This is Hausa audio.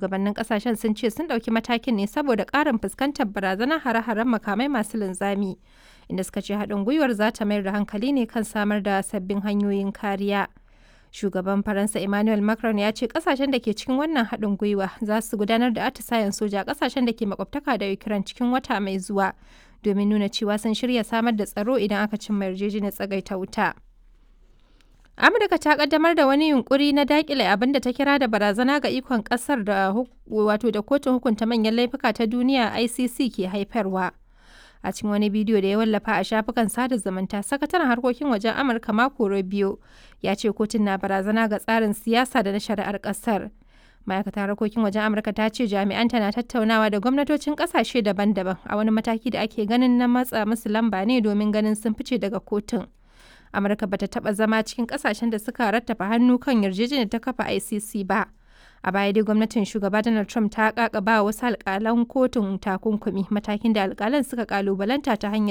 shugabannin kasashen sun ce sun ɗauki matakin ne saboda ƙarin fuskantar barazanar hare-haren makamai masu linzami inda suka ce haɗin gwiwar za ta mayar da hankali ne kan samar da sabbin hanyoyin kariya shugaban faransa emmanuel macron ya ce kasashen da ke cikin wannan haɗin gwiwa za su gudanar da atisayen soja a kasashen da ke makwabtaka da ukraine cikin wata mai zuwa domin nuna cewa sun shirya samar da tsaro idan aka cimma yarjejeniyar tsagaita wuta. amurka ta kaddamar da wani yunkuri na dakile abin da ta kira da barazana ga ikon kasar da wato da kotun hukunta manyan laifuka ta duniya icc ke haifarwa a cikin wani bidiyo da ya wallafa a shafukan sada zumunta sakataren harkokin wajen amurka mako rubio ya ce kotun na barazana ga tsarin siyasa da na shari'ar kasar ma'aikatar harkokin wajen amurka ta ce jami'anta na tattaunawa da gwamnatocin kasashe daban-daban a wani mataki da ake ganin na matsa musu lamba ne domin ganin sun fice daga kotun amurka bata taba zama cikin kasashen da suka rattafa hannu kan yarjejeniyar ta kafa icc ba a baya dai gwamnatin shugaba donald trump ta kakaba wasu alkalan kotun takunkumi matakin da alkalan suka kalubalanta ta hanyar